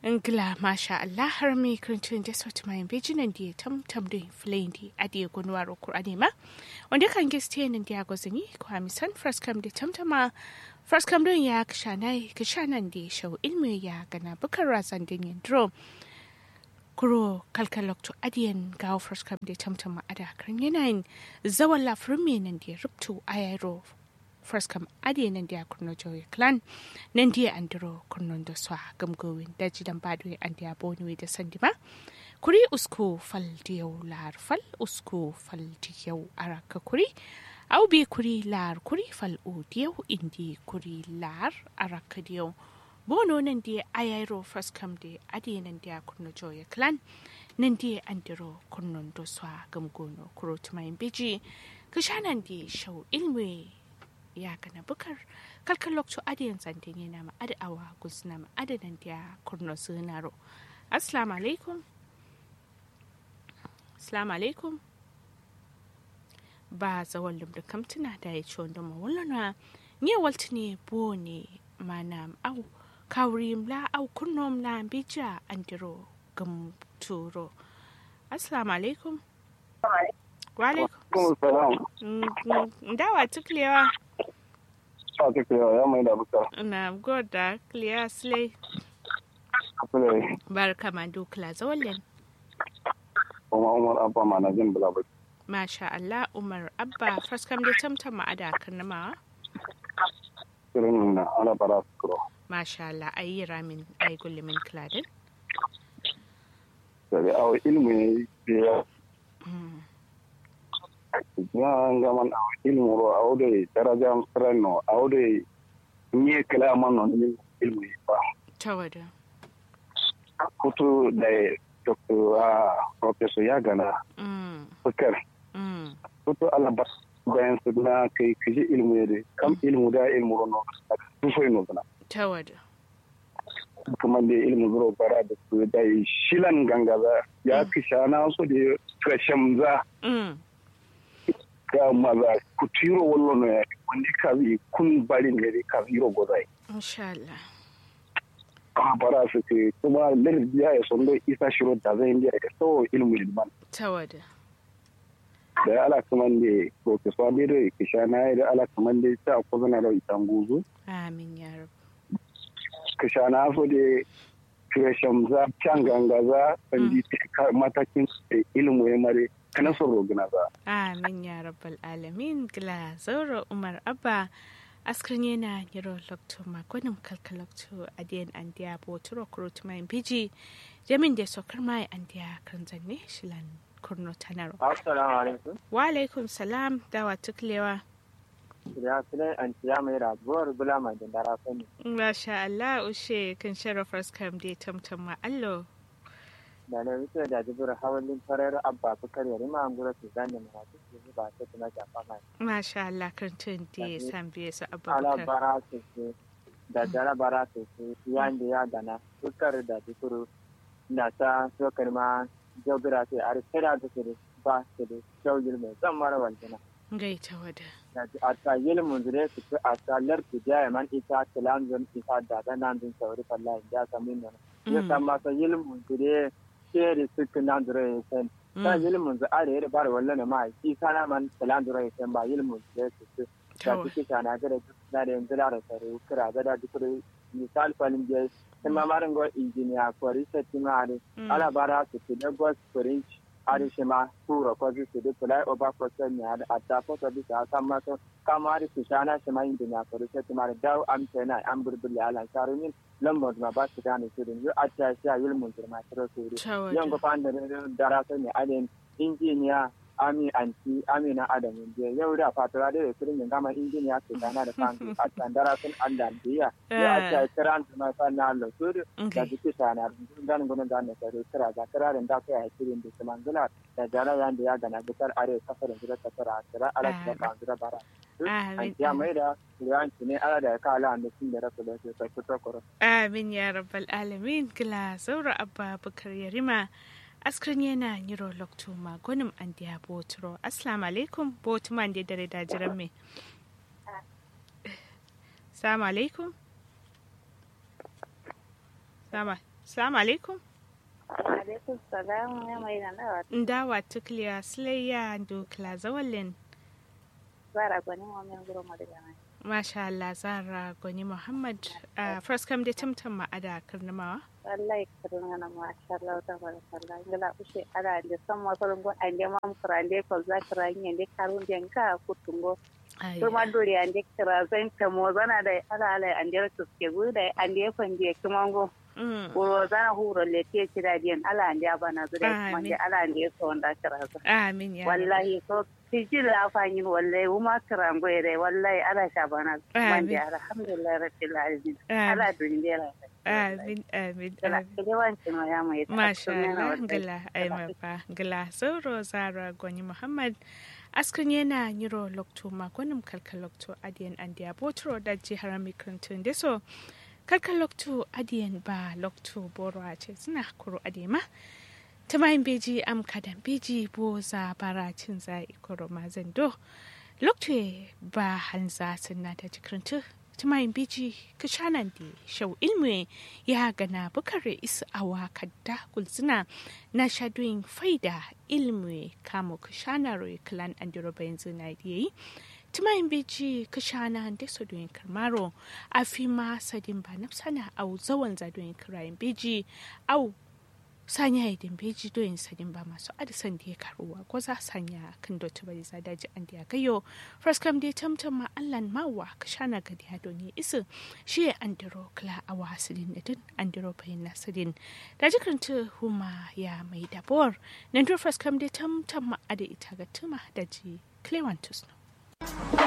Ngla masha Allah har mi kirintun da sauti mai bijinan da ya tamtam da filayin da adiye gunwar Kur'ani ma. Wanda kan giste nan da ya gwazini ko hamisan fraskam da tamtama fraskam don ya kishanai kishanan da ya shau ilmi ya gana bukar razan din yin drum. Kuro kalkalokto adiyan gawo fraskam da tamtama ada kan yanayin zawan lafirin mai nan da ya rubtu a yaro first kam ade nan dia kurno joye clan nan dia andro kurno do swa gamgowin daji dan badwe an dia bonwe da sandima kuri usko fal diyau lar fal usko fal diyau araka kuri au bi kuri lar kuri fal o diyau indi kuri lar araka diyau bono nan dia ayairo first kam de ade nan dia kurno joye clan nan dia andro kurno do swa gamgono kuro tumayin biji kishanan di shau ilmi ya kana bukar kalkan lokacin adiyan zantin yana ma ada awa guzna ma adadan da kurno sunaro assalamu alaikum assalamu alaikum ba zawon lumda kamtuna da ya ci wanda mawulana ne walti ne bo ne mana au kawri mla au kurno mla bija andiro gamturo assalamu alaikum wa alaikum dawa tuklewa sa ta kira ya mai da buka. Na goda clear slay. Kule. Barka ma dukla zawallen. Kuma Umar Abba ma na jin bula Masha Allah Umar Abba faskam da tamtam ma ada kanama. Kirin na ala bara su kuro. Masha Allah ayi ramin ayi gullumin kladin. Sabi awo ilmi ne ya ya gaman awo ilmi ro awo da daraja ranno awo da nye kala man no ni ilmi ba. Tawada. Kutu da Dr. Professor ya gana. Bukar. Kutu ala ba bayan su na kai kaji ilmi ne kam ilmu da ilmu ro no. Tufai no zana. Tawada. kuma da ilimin zuro bara da su da shilan gangaza ya fi shana su da kashamza ga maza ku tiro wallo no ya wani ka yi kun bari ne da ka ziro gozai insha Allah a bara su ke kuma lardin ya yi son isa shiro da zai indiya da so ilimin ilman tawada da ya ala kuma da profesor da da ke shana da ala kuma da ta kuzana da itan guzu amin ya rabu kashana so da kirasham za can ganga za sandi matakin ilimu ya mare kana son rogina za. Amin ya rabbal alamin gila zauro Umar Abba askrin yana yiro lokto makonin kalkalokto a diyan an diya boturo kurut mai biji jamin da sokar mai an diya kan zanne shilan kurno tanaro. Assalamu alaikum. Wa alaikum salam dawa tuklewa. Ya sule an ciya mai rabuwar bula mai dindara sani. Masha Allah ushe kan sharafar skam da tamtam ma allo. Da na wuce da jibir hawalin farar abba bukar yari ma an gura su zane mana su su ba ta tuna jafa mai. Masha Allah kan tun da ya san biye su Ala abubakar. bara su su da jara bara su su yan da ya gana bukar da jikuru na ta sokar ma jaubira sai a rikira da su ba su da shaugir mai zan mara waljina. Gaita wada. a ta yilmun zure su fi a ta lardu jaya man ita tilanzun ita da ta nan dun sauri fallahi ya samu nan ya san masa yilmun zure sheri su ki nan zure ya san ta yilmun zu are yare bar wallan ma ki sana man tilan zure ya san ba yilmun zure su su da kike sana ga da da da yanzu da sare kira ga da duk misal falin je sai ma marin go injiniya ko research ma are ala bara su ki da go spring ari shima kura ko zu su duk over process ne a ta foto bisa kan maso kama ari su shana shima yin dunya ko sai tuma da am tana am burbul ya lan sharumin lambar ma ba su gane su din a ta sha yulmun turma tiro su yan go fan da dara sai ne alen injiniya ami anti amina adamu je yau da fatura da kirin yin gama injiniya su gana da fan a tandara sun Allah biya ya a ta kiran ma fa na Allah su da duk sana dan gudun da ne sai kira ga kirarin da kai a kirin da kuma zula da jara yan da ya gana bitar are kafarin da ta fara kira ala da kan da bara an ya mai da yan ne ala da ka ala da sun da rasu da su sai fito koro Amin ya rabbal alamin gila zaura abba bukar yarima askrin yana yiro lokto magonim an diya boturo assalamu alaikum botuman da dare da jiran me assalamu alaikum sama Assalamu alaikum. alaikum salam ya mai da nawa Ndawa tukliya Sulayya Dukla Zawalin. zara gwani wa min guro mu daga nan Masha Allah Zara Gwani Muhammad. Uh, first kam da tamtam ma'ada karnamawa. wallahi kadun ana ma sha Allah ta barakallah ngala ushe ala de samma so ngo ande mam krande ko za kranye de karun den ka kutungo Ai, kuma dori ande kra zan ta mo zana da ala ala ande su ke guda ande fanje kimango mm. ko zana huro le te kira den ala ande bana zure Amin. kuma ala ande so onda kra Amin ya. Rabbi. wallahi so tijil la fanyin wallahi uma kiran goyre wallahi ala shabana Amin. mande alhamdulillah rabbil alamin Amin. ala dundera Amin, amin, kala amin. kedewancin wa ya mai Masha tattun yana Allah, wallahi. gila ai mafa, gila sauro Zara Gwani Muhammad. Askan yana yiro lokto magonim kalkal lokto adiyan andiya botro da jihar mikrantun da so kalkal lokto adiyan ba lokto boro a ce suna kuro adema. Tamayin beji am kadan beji boza baracin za ikoro mazando. Lokto ba hanza sunna da jikrantun tumayin biji kishanan da shau ilmi ya gana bukare isa awa kadda kulzina na shadoyin faida ilmi kamo kishanar klan andiro bayan zina da yayi tumayin biji kishana da sadoyin karmaro a fi ma sadin ba nafsana au zawan zadoyin kirayen biji au sanya idin beji doyin sadin ba masu adisan da ya karuwa ko za sanya kan dotu bari za daji an da ya gayo fraskam dai tamtam ma allan mawa ka shana gadi ya doni isu shi ya andiro kla a wasilin da din andiro bayin nasirin da jikarta huma ya mai dabor nan dur fraskam dai tamtam ma ada ita ga tuma da ji clewantus no